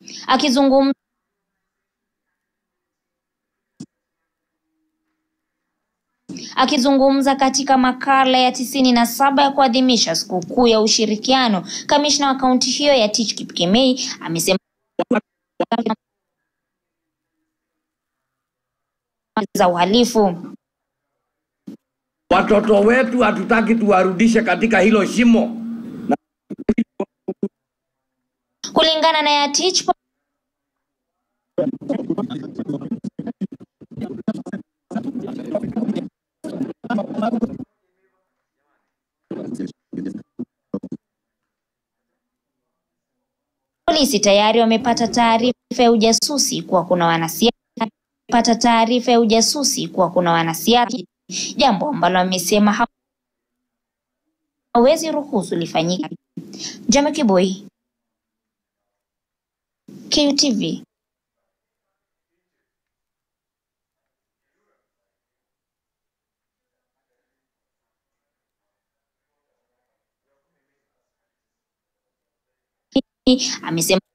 Akizungumza Akizungumza katika makala ya tisini na saba ya kuadhimisha sikukuu ya ushirikiano, kamishna wa kaunti hiyo ya Tich Kipkemei amesema za uhalifu. Watoto wetu hatutaki tuwarudishe katika hilo shimo. Kulingana na Yatich, polisi tayari wamepata taarifa ya ujasusi kuwa kuna wanasiasa pata taarifa ya ujasusi kuwa kuna wanasiasa, jambo ambalo amesema hawezi ruhusu lifanyike. Jame Kiboi, QTV. Amesema